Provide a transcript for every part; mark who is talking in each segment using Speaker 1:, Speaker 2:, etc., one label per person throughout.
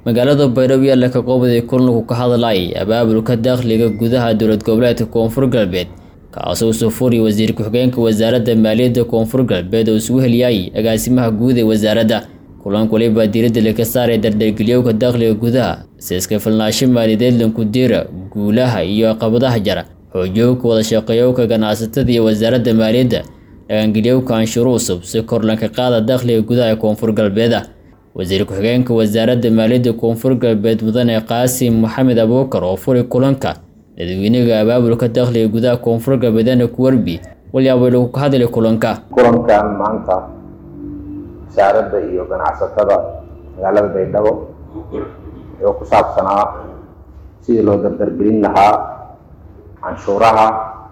Speaker 1: magaalada baydhabo yaalla ka qoobaday kulanku ka hadlayay abaabulka dakhliga gudaha dowlad goboleedka koonfur galbeed kaasoo soo furiyay wasiir ku-xigeenka wasaaradda maaliyadda koonfur galbeed oo isugu heliyay agaasimaha guud ee wasaaradda kulanka waliba diiradda laga saaray dardhargeliyowka dakhliga gudaha si iska filnaasho maaliyadeed lankudira guulaha iyo caqabadaha jara xoojiyowka wada shaqeeyowka ganacsatada iyo wasaaradda maaliyadda dhaqangeliyowka anshuuro cusub si kor lanka qaada dakhliga gudaha ee koonfur galbeeda wasiir ku-xigeenka wasaaradda maaliyadda koonfur galbeed mudane qaasim maxamed abuukar oo furi kulanka dadweynaga abaabulka dakhliga gudaha koonfur galbeedana kuwarbi walyaabo lagu ka hadlay kulanka
Speaker 2: kulankan maanta wasaaradda iyo ganacsatada magaalada baydhabo wuxuu ku saabsanaa sidii loo dardargelin lahaa canshuuraha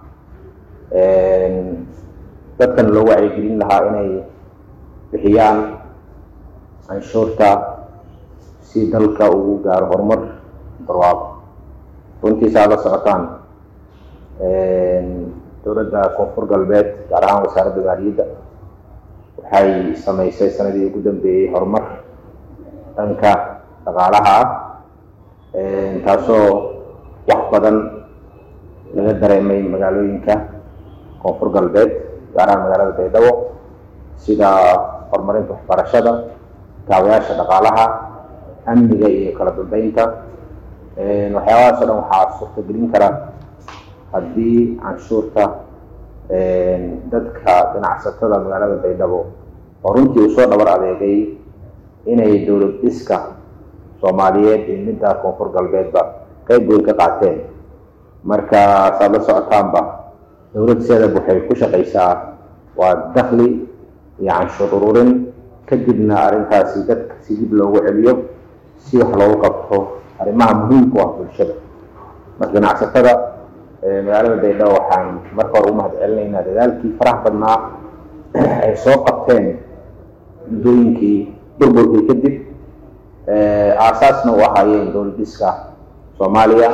Speaker 2: dadkana loo wacyigelin lahaa inay bixiyaan canshuurta si dalka ugu gaaro horumar barwaaqo runtiisa aad la socotaan dowladda koonfur galbeed gaar ahaan wasaaradda maaliyadda waxay sameysay sanadii ugu dambeeyey horumar dhanka dhaqaalaha ah taasoo wax badan laga dareemay magaalooyinka koonfur galbeed gaar ahaan magaalada baydhabo sida horumarinta waxbarashada kaabayaasha dhaqaalaha amniga iyo kala dambeynta waxyaabahaas o dhan waxaa suurtagelin kara haddii canshuurta dadka ganacsatada magaalada baydhabo oo runtii uu soo dhabar adeegay inay dowlad dhiska soomaaliyeed iyo midda koonfur galbeedba qeyb weyn ka qaateen marka saad la socotaanba dowlad seedab waxay ku shaqaysaa waa dakhli iyo canshuur ururin kadibna arrintaasi dadka si dib loogu celiyo si wax loogu qabto arrimaha muhiimku ah bulshada marka ganacsatada magaalada baydhabo waxaan marka hore u mahad celinaynaa dadaalkii faraha badnaa ay soo qabteen muddooyinkii burburkii kadib aasaasna u ahaayeen dowlad dhiska soomaaliya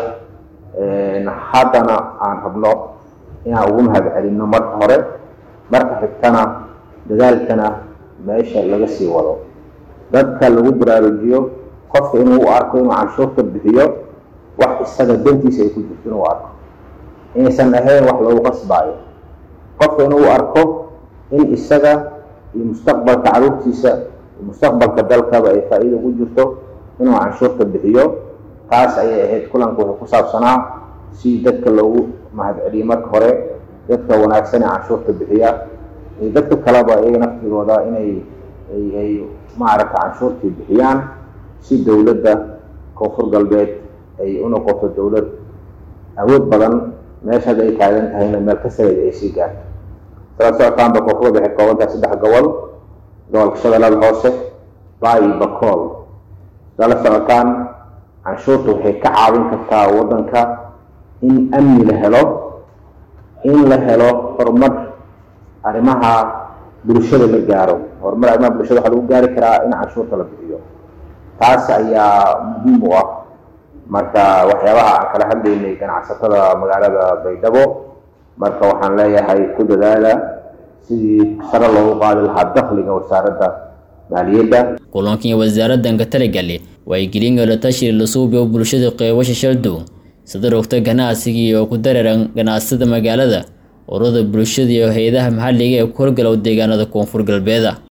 Speaker 2: haddana aan rabno inaan ugu mahad celinno marka hore marka xigtana dadaalkana meesha laga sii wado dadka lagu baraarujiyo qofka inuu u arko inuu canshuurta bixiyo wax isaga dantiisa ay ku jirto inuu arko inaysan ahayn wax lagu qasbaayo qofka inuu u arko in isaga iyo mustaqbalka caruurtiisa iyo mustaqbalka dalkaba ay faa-iida ugu jirto inuu canshuurta bixiyo taas ayay ahayd kulanka wuxuu ku saabsanaa si dadka loogu mahad celiyo marka hore dadka wanaagsan ee canshuurta bixiya iyo dadka kaleba iyaga naftigooda inay ay maaragta canshuurtii bixiyaan si dowladda koonfur galbeed ay u noqoto dowlad awood badan meesha hadda ay taagan tahayna meel ka sareed ay sii gaarto sala socotaanba koonfur galbeed waxay kooban tahay saddex gobol gobolka shabeellada hoose baa iyo bakool sala socotaan canshuurta waxay ka caawin kartaa waddanka in amni la helo in la helo horumar arrimaha bulshada la gaaro horumar arrimaha bulshada waxaa lagu gaari karaa in canshuurta la bixiyo taas ayaa muhiim u ah marka waxyaabaha aan kala hadlaynay ganacsatada magaalada baydhabo marka waxaan leeyahay ku dadaala sidii sare loogu qaadi lahaa dakhliga wasaaradda maaliyadda
Speaker 1: kulankan wasaaraddan ka talagali waygelin la tashi la suubiyo bulshada qeybasha shaldow sida rogta ganacsigii oo ku dareeran ganacsada magaalada ururada bulshada iyo hay-adaha maxalliga ee ku horgalow deegaanada koonfur galbeeda